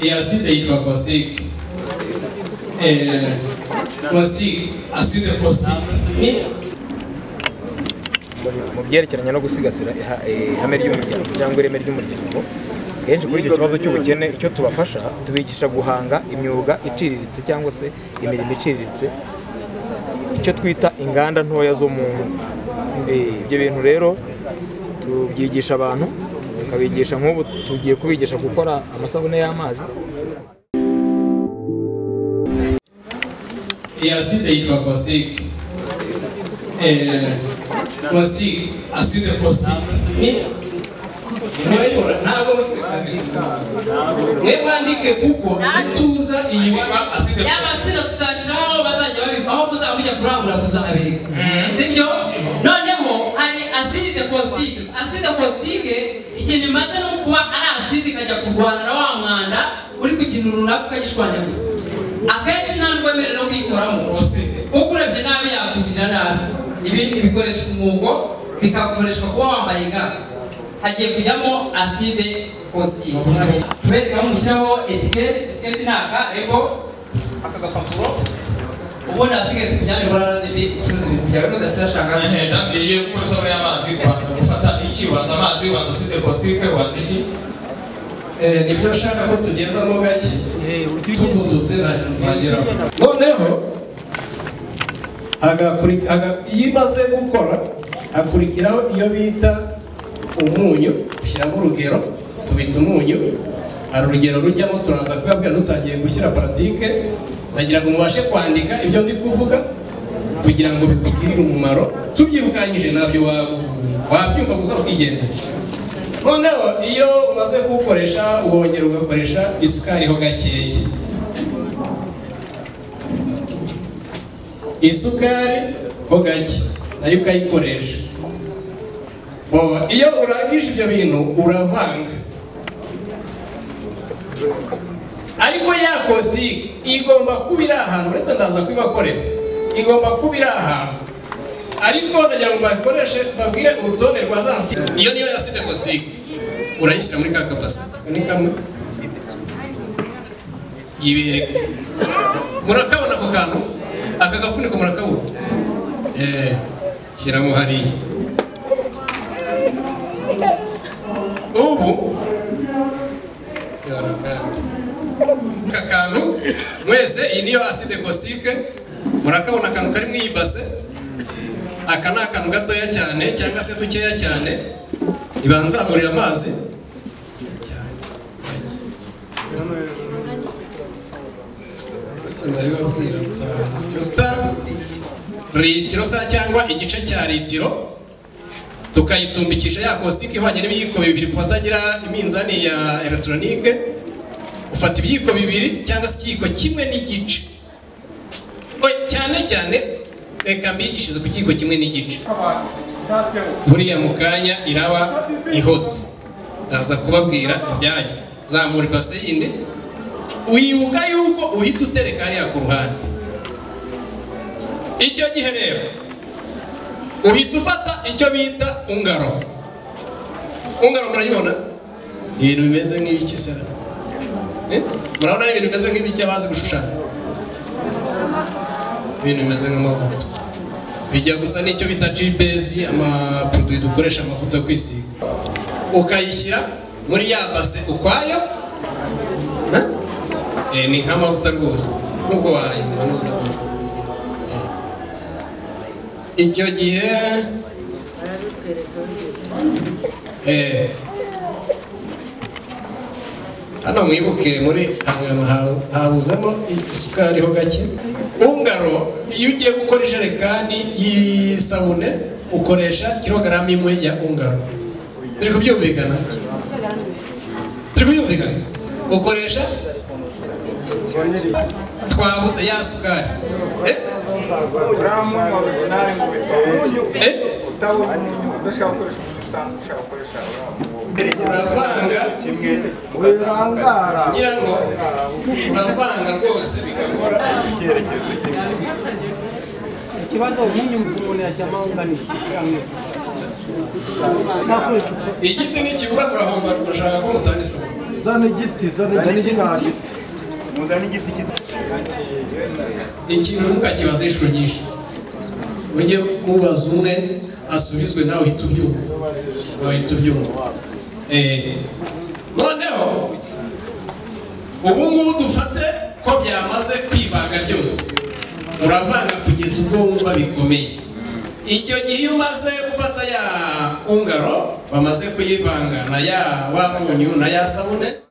yaside yitwa Caustic eh, Caustic aside Caustic ni mu byerekeranye no gusigasira iha- eh, ihame ry'umuryango cyangwa ireme ry'umuryango kenshi kuri icyo kibazo cy'ubukene icyo tubafasha tubigisha guhanga imyuga iciriritse cyangwa se imirimo iciriritse icyo twita inganda ntoya zo mu ngo Eh, ibyo bintu rero tubyigisha abantu tukabigisha nk'ubu tugiye kubigisha gukora amasabune y'amazi yaside yitwa Caustic eh, Caustic aside Caustic ni murayibona ntabwo mwe mwandike kuko ituza iyi witwa aside ya matsinda tuzashyiraho aho bazajya babiba aho muzaba mujya kurangura tuzahabereka sibyo noneho hari aside kositike aside kositike ikintu imaze ni ukuba ari aside ikajya kurwana na wa mwanda uri ku kintu runaka ukagishwanya gusa akenshi ntabwo wemerewe no kuyikoramo kuko urebye nabi yakugirira nabi ibi bikoreshwa umwugo bikakoreshwa kuba wambaye ga hagiye kujyamo aside kositike tubereka aho mushyiraho etiketi etiketi ni aka ego aka gapapuro ubundi hasigaye tukujyane muri rnb ikibazo ibintu byawe tudashyira shangana hejuru hejuru iyo uri gukora isabune y'amazi ubanza gufata iki ubanza amazi ubanza aside kositike ubanza iki nibyo nshaka ko tugendamo gake tuvudutse nta kintu twageraho noneho agakuri- aga- iyo imaze gukora hakurikiraho iyo bita umunyu ushyiramo urugero tubita umunyu hari urugero rujyamo turaza kuyabwira dutangiye gushyira paratike ndagira ngo mubashe kwandika ibyo ndi kuvuga kugira ngo bitugirire umumaro tubyirukanyije ntabyo wa- wabyumva gusa ukigendera noneho iyo umaze kuwukoresha wongera ugakoresha isukari ho gakeya isukari ho gake nayo ukayikoresha Boba, iyo urangije ibyo bintu uravanga ariko ya kositike igomba kuba iri ahantu uretse ndaza kubibakorera igomba kuba iri ahantu ariko ndagira ngo bakoreshe babwire urutonde rwa za si iyo niyo ya site kositike urayishyira muri ka kabasi ni kamwe yibereka murakabona ako kantu aka gafuniko murakabona eh shyiramo hariya ubu aka kantu mwese iyi niyo aside kositike murakabona akantu kari mu iyi base aka ni akantu gatoya cyane cyangwa se dukeya cyane ibanzamurira amazi ndabibabwira twa litiro sa cyangwa igice cya litiro tukayitumbikisha ya kositike ihwanye n'ibiyiko bibiri ku batagira iminzani ya elegitoronike ufata ibiyiko bibiri cyangwa se ikiyiko kimwe n'igice Oya, cyane cyane reka mbigishirize ku kiyiko kimwe n'igice buriya mu kanya iraba ihoze ndaza kubabwira ibyayo zamura ibase yindi wibuka yuko uhita utereka hariya ku ruhande icyo gihe rero uhita ufata icyo bita ungaro ungaro murayibona Ni ibintu bimeze nk'ibiki se Eh? murabona ari ibintu bimeze nk'ibiki abazi gushushanya ibintu bimeze nk'amavuta bijya gusa n'icyo bita jibezi amapuduwi dukoresha amavuta yo kwisiga ukayishyira muri ya base ukwayo Eh? Eh, ni nk'amavuta rwose nubwo wayimanuza icyo gihe Eh. hano mwibuke muri ahantu ha- habuzemo isukari ho gake ungaro iyo ugiye gukora ijerekani y'isabune ukoresha kirogaramu imwe ya ungaro turi kubyumvikana turi kubyumvikana ukoresha twabuze ya sukari Eh? Gramu originari ngo uyu Eh? udashaka gukoresha umuntu usanzwe ushaka gukoresha uravanga kimwe ukazamukasa ngira ngo uravanga rwose bigakora icyerekezo kimwe ikibazo umunyu umuntu yashyiramo unganiki cyangwa igiti nikibura murahomba murashaka ko mutanga isoko zana igiti zana igiti ntabwo muzana igiti cy'igiti ikintu ntukakibaza inshuro nyinshi ujye mubaza umwe asubizwe nawe uhita ubyumva wahita ubyumva Eh, noneho ubu ngubu dufate ko byamaze kwivanga byose uravanga kugeza ubwo wumva bikomeye icyo gihe iyo umaze gufata ya ungaro bamaze kuyivanga na ya wa munyu na ya sabune